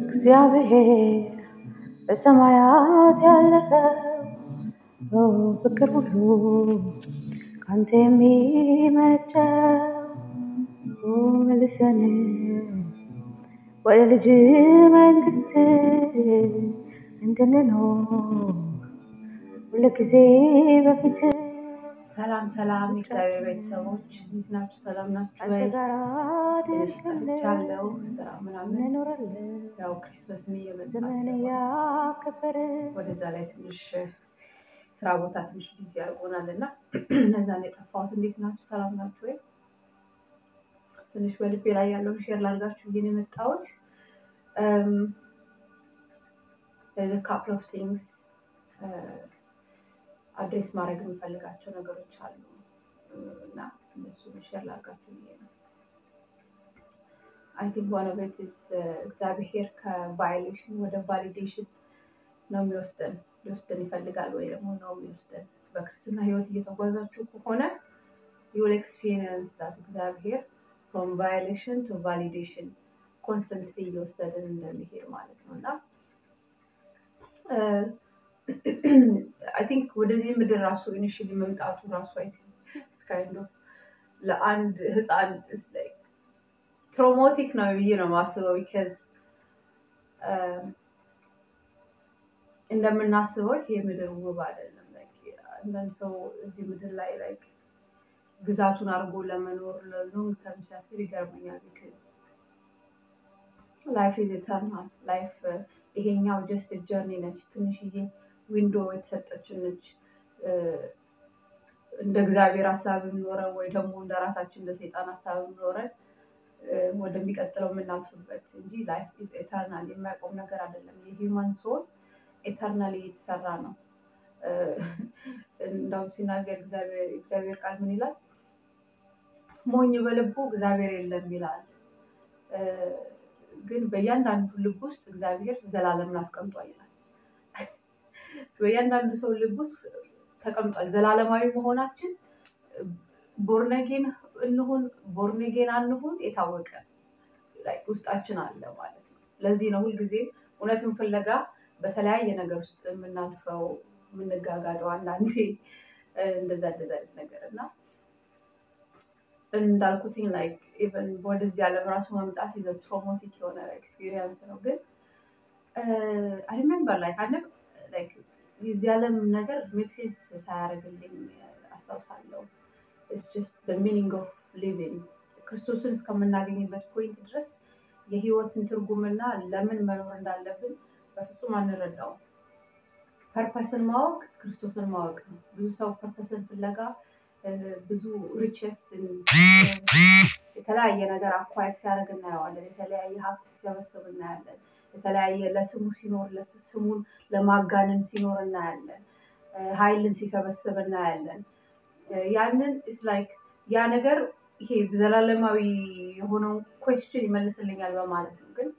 እግዚአብሔር በሰማያት ያለፈው ፍቅር ሁሉ ካንተ የሚመነጨው መልሰን ወደ ልጅ መንግስት እንድንኖር ሁልጊዜ በፊት ሰላም ሰላም የእግዚአብሔር ቤተሰቦች እንዴት ናችሁ? ሰላም ናችሁ አንተ ወይ? ጋር ትንሽ ደርሻለሁ ጠፍቻለሁ ስራ ምናምን እንኖራለን ያው ክሪስመስም እየመጣ ዘመን ስለሆነ ያከበርን ወደዛ ላይ ትንሽ ስራ ቦታ ትንሽ ቢዚ ያደርጎናል እና እነዛን የጠፋሁት እንዴት ናችሁ? ሰላም ናችሁ ወይ? ትንሽ በልቤ ላይ ያለውን ሼር ላድርጋችሁ ብዬ ነው የመጣሁት። ካፕል ኦፍ ቲንግስ አድሬስ ማድረግ የምፈልጋቸው ነገሮች አሉ እና እነሱ ሼር ላድርጋችሁ ብዬ ነው። አይ ቲንክ ዋን ኦፍ ኢት ኢዝ እግዚአብሔር ከቫይሌሽን ወደ ቫሊዴሽን ነው የሚወስደን ሊወስደን ይፈልጋል ወይ ደግሞ ነው የሚወስደን። በክርስትና ህይወት እየተጓዛችሁ ከሆነ ዩል ኤክስፒሪየንስ ዳት እግዚአብሔር ፍሮም ቫይሌሽን ቱ ቫሊዴሽን ኮንስተንትሊ እየወሰድን እንደሚሄድ ማለት ነው እና አይ ቲንክ ወደዚህ ምድር ራሱ ኢኒሽሊ መምጣቱ ራሱ አይ ቲንክ እስካይንዶ ለአንድ ህፃን ትሮሞቲክ ነው ብዬ ነው የማስበው ቢከዝ እንደምናስበው ይሄ ምድር ውብ አይደለም። Like አንዳንድ ሰው እዚህ ምድር ላይ like ግዛቱን አድርጎ ለመኖር ለሎንግ ተርም ሲያስብ ይገርመኛል። ቢካዝ ላይፍ ኢዝ ኢተርናል ላይፍ ይሄኛው ጀስት ጀርኒ ነች፣ ትንሽዬ ዊንዶ የተሰጠችን ነች። እንደ እግዚአብሔር ሀሳብ ኖረን ወይ ደግሞ እንደ ራሳችን እንደ ሰይጣን ሀሳብ ኖረን ወደሚቀጥለው የምናልፍበት እንጂ ላይፍ ኢዝ ኤተርናል የማያቆም ነገር አይደለም። የሂውማን ሶል ኤተርናል እየተሰራ ነው። እንዳውም ሲናገር እግዚአብሔር ቃል ምን ይላል? ሞኝ በልቡ እግዚአብሔር የለም ይላል። ግን በእያንዳንዱ ልብ ውስጥ እግዚአብሔር ዘላለምን አስቀምጧል ይላል። በእያንዳንዱ ሰው ልብ ውስጥ ተቀምጧል። ዘላለማዊ መሆናችን ቦርነጌን እንሁን ቦርነጌን አንሁን የታወቀ ላይ ውስጣችን አለ ማለት ነው። ለዚህ ነው ሁልጊዜም እውነትን ፍለጋ በተለያየ ነገር ውስጥ የምናልፈው የምንጋጋጠው አንዳንዴ እንደዛ እንደዛ አይነት ነገር እና እንዳልኩትኝ ላይክ ኢቨን ወደዚህ ዓለም ራሱ መምጣት ይዘ ትሮሞቲክ የሆነ ኤክስፒሪየንስ ነው። ግን አይ ሪሜምበር ላይክ አንድ ላይክ የዚህ ዓለም ነገር ሜክሴንስ ሳያደርግልኝ አስታውሳለሁ። ኢትስ ጀስት ሚኒንግ ኦፍ ሊቪንግ ክርስቶስን እስከምናገኝበት ፖይንት ድረስ የህይወትን ትርጉምና ለምን መኖር እንዳለብን በፍጹም አንረዳውም። ፐርፐስን ማወቅ ክርስቶስን ማወቅ ነው። ብዙ ሰው ፐርፐስን ፍለጋ ብዙ ሪቸስ የተለያየ ነገር አኳየር ሲያደርግ እናየዋለን። የተለያየ ሀብት ሲሰበስብ እናያለን። የተለያየ ለስሙ ሲኖር ስሙን ለማጋነን ሲኖር እናያለን። ኃይልን ሲሰበስብ እናያለን። ያንን ኢስ ላይክ ያ ነገር ይሄ ዘላለማዊ የሆነውን ኮስችን ይመልስልኛል በማለት ነው። ግን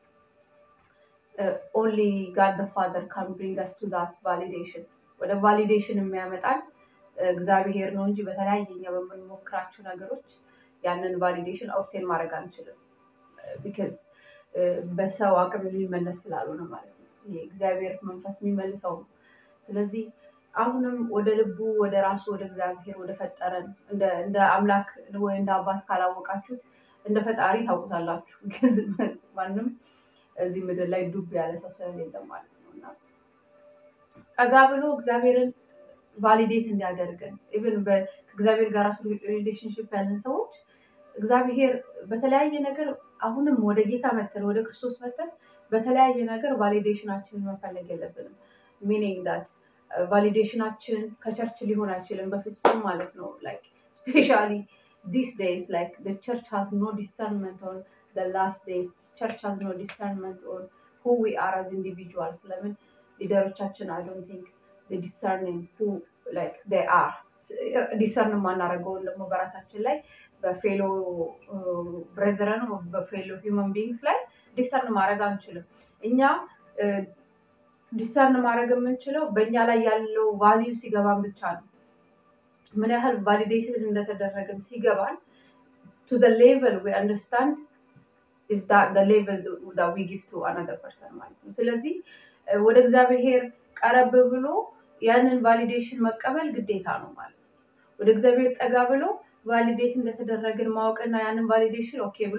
ኦንሊ ጋድ ፋዘር ካን ብሪንግ አስ ቱ ዛት ቫሊዴሽን ወደ ቫሊዴሽን የሚያመጣን እግዚአብሔር ነው እንጂ በተለያየ እኛ በምንሞክራቸው ነገሮች ያንን ቫሊዴሽን ኦብቴን ማድረግ አንችልም። ቢካዝ በሰው አቅም የሚመለስ ስላልሆነ ማለት ነው። ይሄ እግዚአብሔር መንፈስ የሚመልሰው ነው። ስለዚህ አሁንም ወደ ልቡ ወደ ራሱ ወደ እግዚአብሔር ወደ ፈጠረን እንደ አምላክ ወይ እንደ አባት ካላወቃችሁት እንደ ፈጣሪ ታውቁታላችሁ። ግዝ ማንም እዚህ ምድር ላይ ዱብ ያለ ሰው ስለሌለ ማለት ነው እና ጠጋ ብሎ እግዚአብሔርን ቫሊዴት እንዲያደርገን ኢቨን ከእግዚአብሔር ጋር ራሱ ሪሌሽንሽፕ ያለን ሰዎች እግዚአብሔር በተለያየ ነገር አሁንም ወደ ጌታ መተን ወደ ክርስቶስ መተን በተለያየ ነገር ቫሊዴሽናችንን መፈለግ የለብንም። ሚኒንግ ዳት ቫሊዴሽናችን ከቸርች ሊሆን አይችልም በፍጹም ማለት ነው። ላይክ ስፔሻሊ ዲስ ዴይስ ላይክ ቸርች ሃዝ ኖ ዲሰርንመንት ኦን ላስት ዴይስ ቸርች ሃዝ ኖ ዲሰርንመንት ኦን ሁ ዊ አር አዝ ኢንዲቪጁዋልስ ለምን ሊደሮቻችን አይ ዶንት ቲንክ ዲሰርኒንግ ሁ ላይክ ዴይ አር ዲሰርን የማናደርገውን ደግሞ በራሳችን ላይ በፌሎ ብሬዘረን በፌሎ ሂውመን ቢንግስ ላይ ዲሰርን ማድረግ አንችልም። እኛ ዲሰርን ማድረግ የምንችለው በእኛ ላይ ያለው ቫሊዩ ሲገባን ብቻ ነው። ምን ያህል ቫሊዴትድ እንደተደረገን ሲገባን ቱ ሌቨል ዊ አንደርስታንድ is that the level that we give to another person ማለት ነው። ስለዚህ እ፣ ወደ እግዚአብሔር ቀረብ ብሎ ያንን ቫሊዴሽን መቀበል ግዴታ ነው ማለት ነው። ወደ እግዚአብሔር ጠጋ ብሎ ቫሊዴት እንደተደረግን ማወቅና ያንን ቫሊዴሽን ኦኬ ብሎ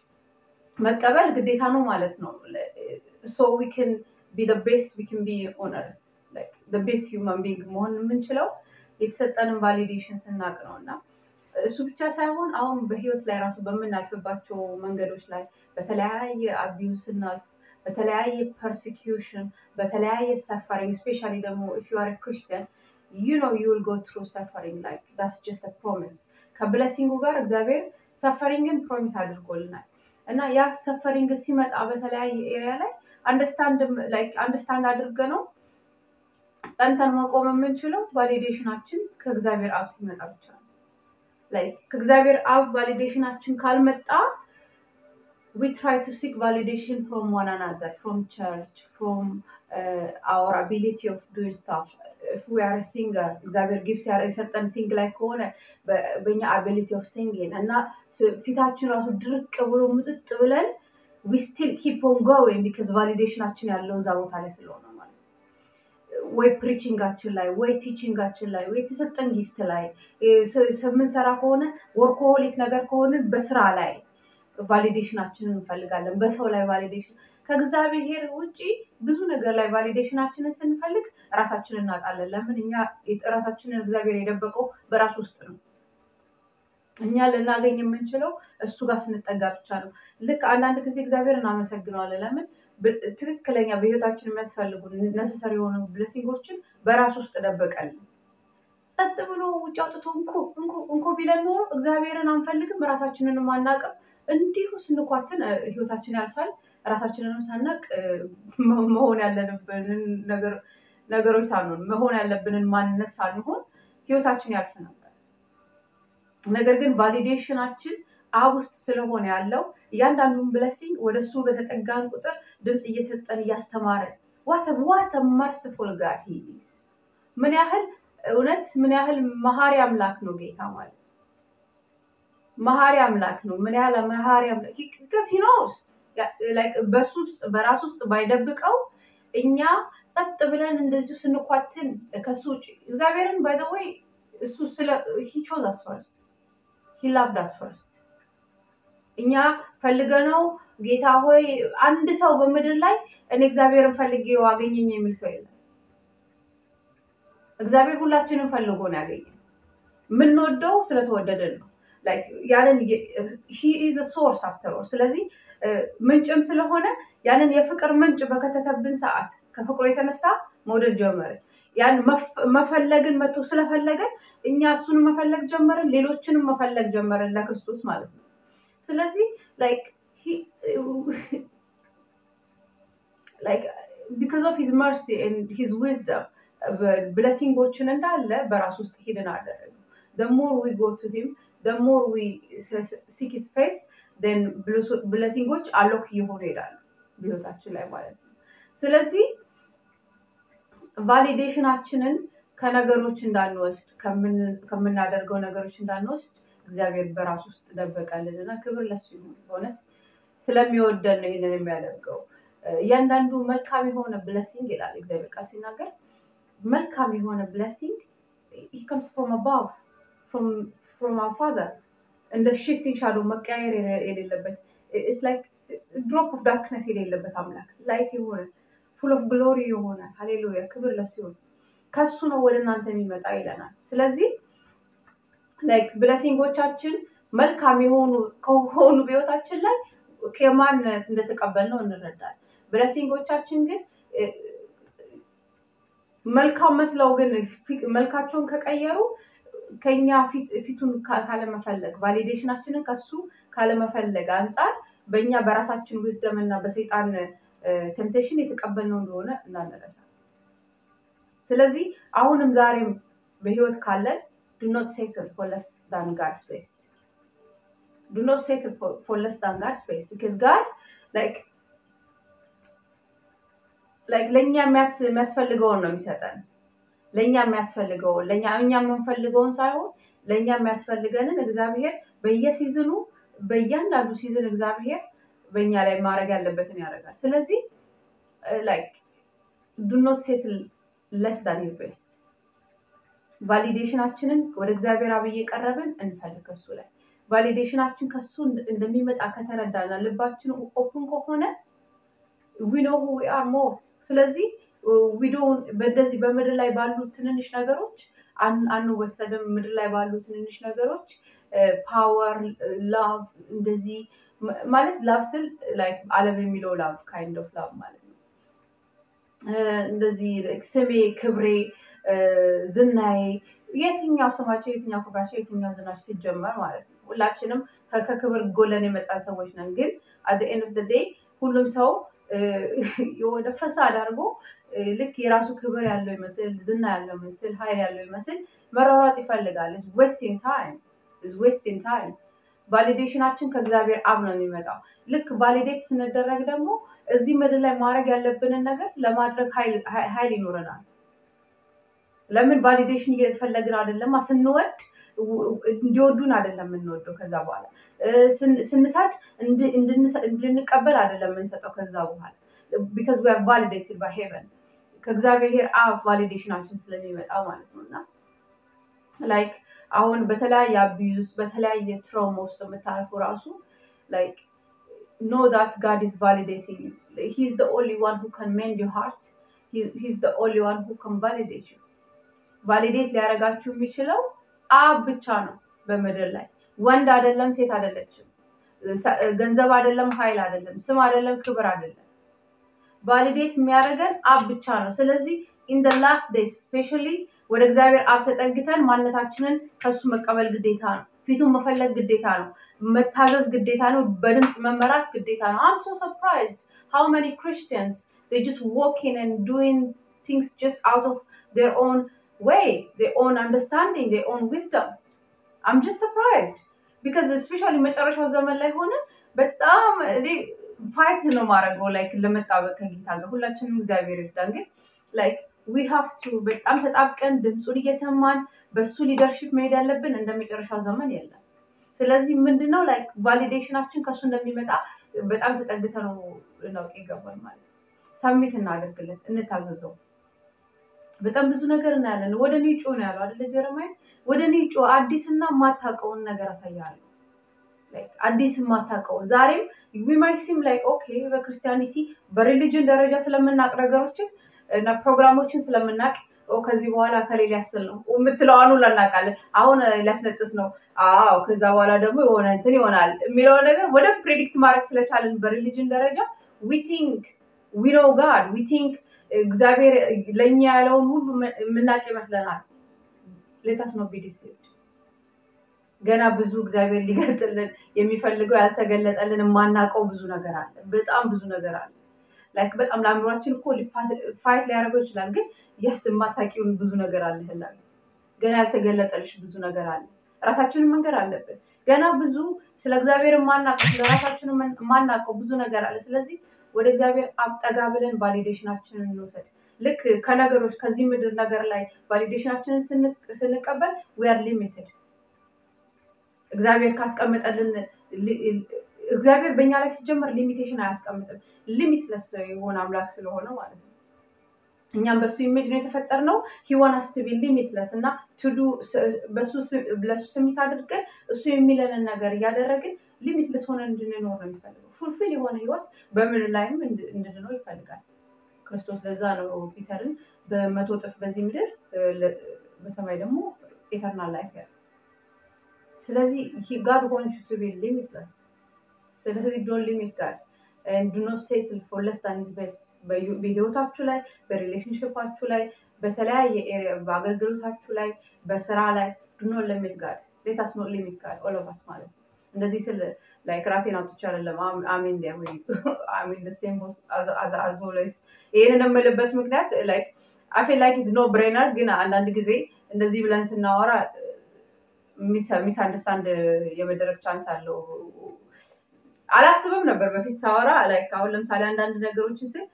መቀበል ግዴታ ነው ማለት ነው። ሶ ዊ ካን ቢ ዘ ቤስት ዊ ካን ቢ ኦን እርዝ ላይክ ዘ ቤስት ሂውማን ቢንግ መሆን የምንችለው የተሰጠንን ቫሊዴሽን ስናቅ ነው እና እሱ ብቻ ሳይሆን አሁን በህይወት ላይ ራሱ በምናልፍባቸው መንገዶች ላይ በተለያየ አቢዩዝ ስናልፍ በተለያየ ፐርሲኪዩሽን በተለያየ ሰፈሪንግ ስፔሻሊ ደግሞ ኢፍ ዩ አር ክርስቲያን ዩ ኖ ዩ ዊል ጎ ትሩ ሰፈሪንግ ላይክ ዳትስ ጀስት ፕሮሚስ ከብለሲንጉ ጋር እግዚአብሔር ሰፈሪንግን ፕሮሚስ አድርጎልናል እና ያ ሰፈሪንግ ሲመጣ በተለያየ ኤሪያ ላይ አንደርስታንድ አድርገ ነው ጸንተን መቆም የምንችለው ቫሊዴሽናችን ከእግዚአብሔር አብ ሲመጣ ብቻ ነው። ላይክ ከእግዚአብሔር አብ ቫሊዴሽናችን ካልመጣ we try to seek validation from one another, from church, from uh, our ability of doing stuff. If we are a singer, እግዚአብሔር ጊፍት የሰጠን ሲንግ ላይ ከሆነ በ- በእኛ አቢሊቲ ኦፍ ሲንግን እና ስ- ፊታችን ራሱ ድርቅ ብሎ ሙጥጥ ብለን we still keep on going because ቫሊዴሽናችን ያለው እዛ ቦታ ላይ ስለሆነ ማለት ነው። ወይ ፕሪቺንጋችን ላይ ወይ ቲቺንጋችን ላይ ወይ የተሰጠን ጊፍት ላይ እ፣ ስ- ስ- የምንሰራ ከሆነ ወርኮሆሊክ ነገር ከሆንን በስራ ላይ ቫሊዴሽናችንን እንፈልጋለን። በሰው ላይ ቫሊዴሽን ከእግዚአብሔር ውጪ ብዙ ነገር ላይ ቫሊዴሽናችንን ስንፈልግ ራሳችንን እናጣለን። ለምን እኛ ራሳችንን እግዚአብሔር የደበቀው በራሱ ውስጥ ነው። እኛ ልናገኝ የምንችለው እሱ ጋር ስንጠጋ ብቻ ነው። ልክ አንዳንድ ጊዜ እግዚአብሔር እናመሰግነዋለን። ለምን ብ- ትክክለኛ በህይወታችን የሚያስፈልጉ ነሰሰሪ የሆኑ ብለሲንጎችን በራሱ ውስጥ ደበቀልን። ጸጥ ብሎ ውጭ አውጥቶ እንኩ እንኩ እንኩ ቢለን ኖሮ እግዚአብሔርን አንፈልግም፣ ራሳችንንም አናቅም። እንዲሁ ስንኳትን እ፣ ህይወታችን ያልፋል። ራሳችንንም ሳናቅ እ፣ መ- መሆን ያለብንን ነገር ነገሮች ሳንሆን መሆን ያለብንን ማንነት ሳንሆን ህይወታችን ያልፍ ነበር። ነገር ግን ቫሊዴሽናችን አብ ውስጥ ስለሆነ ያለው እያንዳንዱን ብለሲንግ ወደ እሱ በተጠጋን ቁጥር ድምፅ እየሰጠን እያስተማረን ዋተ መርስፉል ጋር ሂዝ ምን ያህል እውነት ምን ያህል መሀሪ አምላክ ነው ጌታ ማለት መሀሪ አምላክ ነው። ምን ያህል መሀሪ አምላክ ሲኖስ በሱ ውስጥ በራሱ ውስጥ ባይደብቀው እኛ ጸጥ ብለን እንደዚሁ ስንኳትን ከሱ ውጭ እግዚአብሔርን ባይ ዘ ወይ እሱ ስለ ሂ ቾዝ አስ ፈርስት ሂ ላቭድ አስ ፈርስት እኛ ፈልገነው ጌታ ሆይ አንድ ሰው በምድር ላይ እኔ እግዚአብሔርን ፈልጌው አገኘኝ የሚል ሰው የለም። እግዚአብሔር ሁላችንም ፈልጎ ነው ያገኘን። የምንወደው ስለተወደደን ነው። ላይክ ያንን ሂ ኢዝ ሶርስ አፍተር ኦል። ስለዚህ እ፣ ምንጭም ስለሆነ ያንን የፍቅር ምንጭ በከተተብን ሰዓት ከፍቅሩ የተነሳ መውደድ ጀመርን። ያን መፍ- መፈለግን መቶ ስለፈለገን እኛ እሱን መፈለግ ጀመርን፣ ሌሎችንም መፈለግ ጀመርን ለክርስቶስ ማለት ነው። ስለዚህ ላይክ ላይክ ቢካዝ ኦፍ ሂዝ መርሲ ኤንድ ሂዝ ዊዝደም ብለሲንጎችን እንዳለ በራሱ ውስጥ ሂድን አደረገ። the more we go to him the more we seek his face then ብለሲንጎች አሎክ እየሆኑ ይሄዳሉ በህይወታችን ላይ ማለት ነው። ስለዚህ ቫሊዴሽናችንን ከነገሮች እንዳንወስድ ከምን- ከምናደርገው ነገሮች እንዳንወስድ እግዚአብሔር በራሱ ውስጥ ደበቀልን እና ክብር ለሱ ይሁን። በእውነት ስለሚወደን ነው ይህንን የሚያደርገው። እያንዳንዱ መልካም የሆነ ብለሲንግ ይላል እግዚአብሔር ቃል ሲናገር መልካም የሆነ ብለሲንግ comes from above from from our father እንደ ሽፍቲንግ ሻዶ መቀያየር የሌ- የሌለበት ኢትስ ላይክ ድሮፕ ኦፍ ዳርክነስ የሌለበት አምላክ ላይት የሆነ ፉል ኦፍ ግሎሪ የሆነ ሃሌሉያ ክብር ለሱ ይሁን። ከሱ ነው ወደ እናንተ የሚመጣ ይለናል። ስለዚህ ላይክ ብለሲንጎቻችን መልካም የሆኑ ከሆኑ በህይወታችን ላይ ከማን እንደተቀበልነው እንረዳለን። ብለሲንጎቻችን ግን እ፣ መልካም መስለው ግን ፊ- መልካቸውን ከቀየሩ ከኛ ፊት- ፊቱን ካ- ካለመፈለግ ቫሊዴሽናችንን ከሱ ካለመፈለግ አንጻር በእኛ በራሳችን ዊዝደም እና በሰይጣን ቴምፕቴሽን የተቀበልነው እንደሆነ እንዳንረሳ። ስለዚህ አሁንም ዛሬም በህይወት ካለን ዱ ኖት ሴትል ፎር ለስ ዳን ጋድስ ቤስት ዱ ኖት ሴትል ፎር ለስ ዳን ጋድስ ቤስት ቢካዝ ጋድ ላይክ ላይክ ለእኛ የሚያስ- የሚያስፈልገውን ነው የሚሰጠን። ለእኛ የሚያስፈልገውን ለእኛ እኛ የምንፈልገውን ሳይሆን ለእኛ የሚያስፈልገንን እግዚአብሔር በየሲዝኑ በእያንዳንዱ ሲዝን እግዚአብሔር በእኛ ላይ ማድረግ ያለበትን ያደርጋል። ስለዚህ ላይክ ዱ ኖት ሴትል ለስ ዳን ሂዝ ቤስት ቫሊዴሽናችንን ወደ እግዚአብሔር አብ እየቀረብን እንፈልግ ከሱ ላይ ቫሊዴሽናችን ከሱ እንደሚመጣ ከተረዳና ልባችን ኦፕን ከሆነ ዊኖ ዊ አር ሞር ስለዚህ ዊዶውን በእንደዚህ በምድር ላይ ባሉ ትንንሽ ነገሮች አንወሰድም። ምድር ላይ ባሉ ትንንሽ ነገሮች ፓወር፣ ላቭ እንደዚህ ማለት ላቭ ስል ላይክ ዓለም የሚለው ላቭ ካይንድ ኦፍ ላቭ ማለት ነው። እንደዚህ ስሜ፣ ክብሬ፣ ዝናዬ የትኛው ስማቸው፣ የትኛው ክብራቸው፣ የትኛው ዝናቸው ሲጀመር ማለት ነው። ሁላችንም ከክብር ጎለን የመጣን ሰዎች ነን። ግን አት ኤንድ ኦፍ ዴይ ሁሉም ሰው የሆነ ፈሳድ አድርጎ ልክ የራሱ ክብር ያለው ይመስል ዝና ያለው ይመስል ኃይል ያለው ይመስል መሯሯጥ ይፈልጋል። ዌስቲንግ ታይም ዌስቲንግ ታይም። ቫሊዴሽናችን ከእግዚአብሔር አብ ነው የሚመጣው። ልክ ቫሊዴት ስንደረግ ደግሞ እዚህ ምድር ላይ ማድረግ ያለብንን ነገር ለማድረግ ኃይል ይኖረናል። ለምን ቫሊዴሽን እየፈለግን አይደለማ። ስንወድ እንዲወዱን አይደለም የምንወደው። ከዛ በኋላ ስንሰጥ እንድንቀበል አይደለም የምንሰጠው። ከዛ በኋላ ቢካዝ ዊ አር ቫሊዴትድ ባይ ሄቨን ከእግዚአብሔር አብ ቫሊዴሽናችን ስለሚመጣ ማለት ነው። እና ላይክ አሁን በተለያየ አቢዩዝ በተለያየ ትራውማ ውስጥ የምታልፉ ራሱ ላይክ ኖ ዳት ጋድ ኢዝ ቫሊዴቲንግ ሂ ኢዝ ዘ ኦንሊ ዋን ሁ ካን ሜንድ ዩ ሃርት ሂ ኢዝ ዘ ኦንሊ ዋን ሁ ካን ቫሊዴት ዩ ቫሊዴት ሊያደርጋችሁ የሚችለው አብ ብቻ ነው በምድር ላይ ወንድ አይደለም፣ ሴት አይደለችም፣ ገንዘብ አይደለም፣ ኃይል አይደለም፣ ስም አይደለም፣ ክብር አይደለም። ቫሊዴት የሚያደርገን አብ ብቻ ነው። ስለዚህ ኢን ደ ላስት ዴይስ ስፔሻሊ ወደ እግዚአብሔር አብ ተጠግተን ማንነታችንን ከሱ መቀበል ግዴታ ነው። ፊቱን መፈለግ ግዴታ ነው። መታዘዝ ግዴታ ነው። በድምፅ መመራት ግዴታ ነው። አም ሶ ሰርፕራይዝድ ሃው መኒ ክርስቲያንስ they just walking and doing things just out of their own way, their own understanding, their own wisdom. I'm just surprised because especially መጨረሻው ዘመን ላይ ሆነ በጣም እኔ ፋይት ነው ማድረገው ላይክ ለመጣበቅ ከጌታ ጋር ሁላችንም እግዚአብሔር ይርዳን። ግን ላይክ ዊ ሃቭ ቱ በጣም ተጣብቀን ድምፁን እየሰማን በሱ ሊደርሽፕ መሄድ ያለብን እንደ መጨረሻው ዘመን የለም። ስለዚህ ምንድነው ላይክ ቫሊዴሽናችን ከሱ እንደሚመጣ በጣም ተጠግተ ነው ልናውቅ ይገባል ማለት ነው። ሰሚት እናደርግለት፣ እንታዘዘው። በጣም ብዙ ነገር እናያለን። ወደ እኔ ጩ ነው ያለው አይደለ ጀረማይ? ወደ እኔ ጩ፣ አዲስና የማታውቀውን ነገር አሳያለሁ። አዲስ የማታውቀውን ዛሬም ዊማይሲም ላይ ኦኬ፣ በክርስቲያኒቲ በሪሊጅን ደረጃ ስለምናቅ ነገሮችን እና ፕሮግራሞችን ስለምናቅ ከዚህ በኋላ ከሌላ ያስል ነው የምትለዋኑ ላናቃለን። አሁን ሊያስነጥስ ነው። አዎ ከዛ በኋላ ደግሞ የሆነ እንትን ይሆናል የሚለውን ነገር ወደ ፕሬዲክት ማድረግ ስለቻለን በሪሊጅን ደረጃ ዊ ቲንክ ዊ ኖው ጋድ ዊ ቲንክ እግዚአብሔር ለእኛ ያለውን ሁሉ የምናውቅ ይመስለናል። ሌታስ ነው ቢዲስድ ገና ብዙ እግዚአብሔር ሊገልጥልን የሚፈልገው ያልተገለጠልን የማናውቀው ብዙ ነገር አለ። በጣም ብዙ ነገር አለ። ላይክ በጣም ለአእምሯችን እኮ ፋይት ሊያደርገው ይችላል። ግን የስ የማታውቂውን ብዙ ነገር አለ ህላል ገና ያልተገለጠልሽ ብዙ ነገር አለ። ራሳችንን መንገድ አለብን። ገና ብዙ ስለ እግዚአብሔር የማናውቀው ስለ ራሳችን የማናውቀው ብዙ ነገር አለ። ስለዚህ ወደ እግዚአብሔር አብጠጋ ብለን ቫሊዴሽናችንን እንውሰድ። ልክ ከነገሮች ከዚህ ምድር ነገር ላይ ቫሊዴሽናችንን ስንቀበል ዊአር ሊሚትድ እግዚአብሔር ካስቀመጠልን እግዚአብሔር በእኛ ላይ ሲጀመር ሊሚቴሽን አያስቀምጥም። ሊሚትለስ የሆነ አምላክ ስለሆነ ማለት ነው። እኛም በሱ ኢሜጅ ነው የተፈጠርነው። ሂዋናስ ቱ ቢ ሊሚትለስ እና ቱዱ ለሱ ስሜት አድርገን እሱ የሚለንን ነገር እያደረግን ሊሚትለስ ሆነን እንድንኖር ነው የሚፈልገው። ፉልፊል የሆነ ህይወት በምድር ላይም እንድንኖር ይፈልጋል ክርስቶስ። ለዛ ነው ፒተርን በመቶ እጥፍ በዚህ ምድር በሰማይ ደግሞ ኤተርናል ላይፍ ያለ ስለዚህ ጋድ ዋንት ዩ ቱ ቢ ሊሚትለስ። ስለዚህ ዶን ሊሚት ጋድ ዱ ኖት ሴትል ፎር ለስ ዳን ሂዝ ቤስት። በህይወታችሁ ላይ፣ በሪሌሽንሽፓችሁ ላይ፣ በተለያየ ኤሪያ በአገልግሎታችሁ ላይ፣ በስራ ላይ ዱ ኖት ሊሚት ጋድ ሌታስ ኖት ሊሚት ጋድ ኦል ኦፍ አስ ማለት ነው። እንደዚህ ስል ላይክ ራሴን አውጥቼ አይደለም አሚን ዴር ወይ አሚን ደ ሴም አዝ ኦልዌይስ። ይህንን የምልበት ምክንያት ላይክ አይ ፊል ላይክ ኢዝ ኖ ብሬነር፣ ግን አንዳንድ ጊዜ እንደዚህ ብለን ስናወራ ሚስ አንደርስታንድ የመደረግ ቻንስ አለው። አላስብም ነበር በፊት ሳወራ ላይክ አሁን ለምሳሌ አንዳንድ ነገሮችን ስል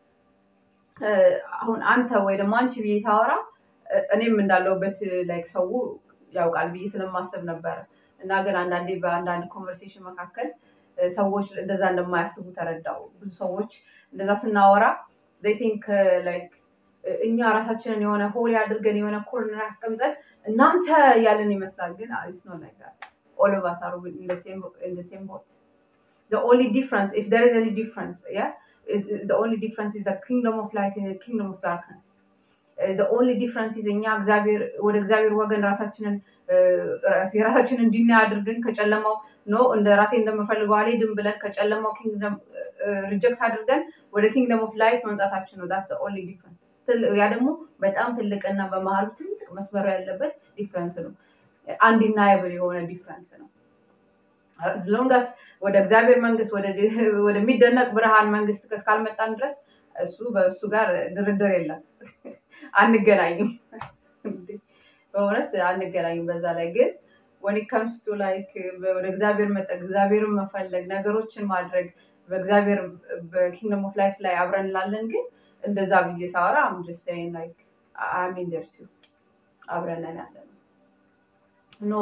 አሁን አንተ ወይ ደግሞ አንቺ ብዬ ሳወራ እኔም እንዳለውበት ላይክ ሰው ያውቃል ብዬ ስለማሰብ ነበረ እና ግን አንዳንዴ በአንዳንድ ኮንቨርሴሽን መካከል ሰዎች እንደዛ እንደማያስቡ ተረዳው። ብዙ ሰዎች እንደዛ ስናወራ ቲንክ ላይክ እኛ ራሳችንን የሆነ ሆሊ አድርገን የሆነ ኮርነር አስቀምጠን እናንተ ያለን ይመስላል። ግን ኢትስ ኖት ላይክ ዛት ኦል ኦፍ አስ አር ኢን ዘ ሴም ቦት the only difference if there is any difference yeah is the only difference is the kingdom of light and the kingdom of darkness Uh, the only difference is እኛ እግዚአብሔር ወደ እግዚአብሔር ወገን ራሳችንን የራሳችንን እንድናይ አድርገን ከጨለማው ኖ እንደ ራሴ እንደምፈልገው አልሄድም ብለን ከጨለማው ኪንግደም ሪጀክት አድርገን ወደ ኪንግደም ኦፍ ላይት መምጣታችን ነው ዳስ ኦንሊ ዲፍረንስ ያ ደግሞ በጣም ትልቅና በመሀሉ ትልቅ መስመሩ ያለበት ዲፍረንስ ነው አንዲናየብል የሆነ ዲፍረንስ ነው ሎንጋስ ወደ እግዚአብሔር መንግስት ወደሚደነቅ ብርሃን መንግስት እስካልመጣን ድረስ እሱ በእሱ ጋር ድርድር የለም አንገናኝም በእውነት አንገናኝም በዛ ላይ ግን ወን ከምስ ቱ ላይክ ወደ እግዚአብሔር መጠቅ እግዚአብሔርን መፈለግ ነገሮችን ማድረግ በእግዚአብሔር በኪንግደም ኦፍ ላይፍ ላይ አብረን ላለን ግን እንደዛ ብዬ ሳወራ አምጅሰይን ላይክ አሚን ደርቱ አብረን ነን ያለ ነው ኖ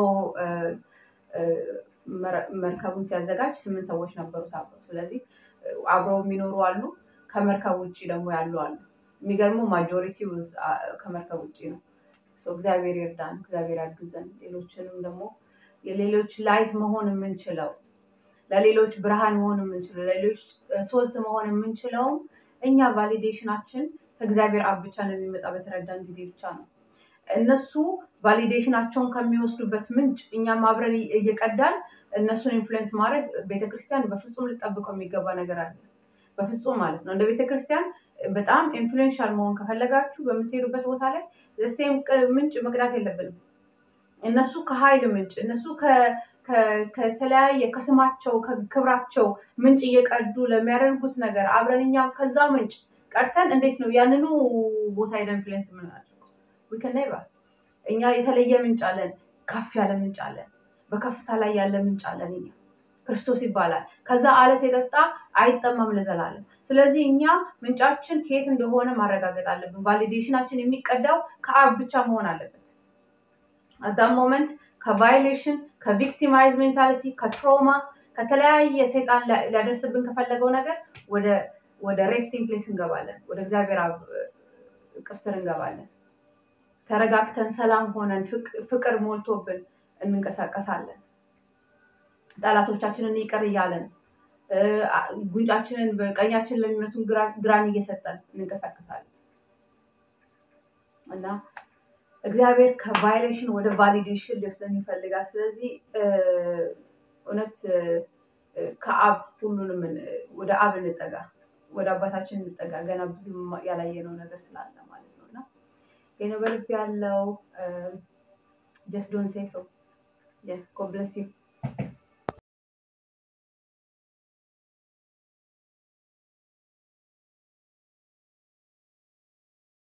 መርከቡን ሲያዘጋጅ ስምንት ሰዎች ነበሩት አብረው ስለዚህ አብረው የሚኖሩ አሉ ከመርከብ ውጭ ደግሞ ያሉ አሉ የሚገርመው ማጆሪቲው ከመርከብ ውጭ ነው እግዚአብሔር ይርዳን እግዚአብሔር ያግዘን ሌሎችንም ደግሞ የሌሎች ላይት መሆን የምንችለው ለሌሎች ብርሃን መሆን የምንችለው ለሌሎች ሶልት መሆን የምንችለውም እኛ ቫሊዴሽናችን ከእግዚአብሔር አብ ብቻ ነው የሚመጣ በተረዳን ጊዜ ብቻ ነው እነሱ ቫሊዴሽናቸውን ከሚወስዱበት ምንጭ እኛም አብረን እየቀዳን እነሱን ኢንፍሉዌንስ ማድረግ ቤተክርስቲያን በፍጹም ልጠብቀው የሚገባ ነገር አለ በፍጹም ማለት ነው እንደ ቤተክርስቲያን በጣም ኢንፍሉዌንሻል መሆን ከፈለጋችሁ በምትሄዱበት ቦታ ላይ ሴም ምንጭ መቅዳት የለብንም እነሱ ከሀይል ምንጭ እነሱ ከተለያየ ከስማቸው ከክብራቸው ምንጭ እየቀዱ ለሚያደርጉት ነገር አብረን እኛም ከዛ ምንጭ ቀድተን እንዴት ነው ያንኑ ቦታ ሄደን ኢንፍሉዌንስ የምናደርገው ዊከነይባ እኛ የተለየ ምንጭ አለን ከፍ ያለ ምንጭ አለን በከፍታ ላይ ያለ ምንጭ አለን እኛ ክርስቶስ ይባላል ከዛ አለት የጠጣ አይጠማም ለዘላለም ስለዚህ እኛ ምንጫችን ከየት እንደሆነ ማረጋገጥ አለብን ቫሊዴሽናችን የሚቀዳው ከአብ ብቻ መሆን አለበት አዳም ሞመንት ከቫይሌሽን ከቪክቲማይዝ ሜንታሊቲ ከትሮማ ከተለያየ ሰይጣን ሊያደርስብን ከፈለገው ነገር ወደ ሬስቲንግ ፕሌስ እንገባለን ወደ እግዚአብሔር እቅፍ ስር እንገባለን ተረጋግተን ሰላም ሆነን ፍቅር ሞልቶብን እንንቀሳቀሳለን ጠላቶቻችንን ይቅር እያለን ጉንጫችንን በቀኛችን ለሚመቱን ግራን እየሰጠን እንንቀሳቀሳለን እና እግዚአብሔር ከቫይሌሽን ወደ ቫሊዴሽን ሊወስደን ይፈልጋል ስለዚህ እውነት ከአብ ሁሉንም ወደ አብ እንጠጋ ወደ አባታችን እንጠጋ ገና ብዙ ያላየነው ነገር ስላለ ማለት ነው እና ይህ በልብ ያለው ጀስት ዶን ሴቶ ጎብለስ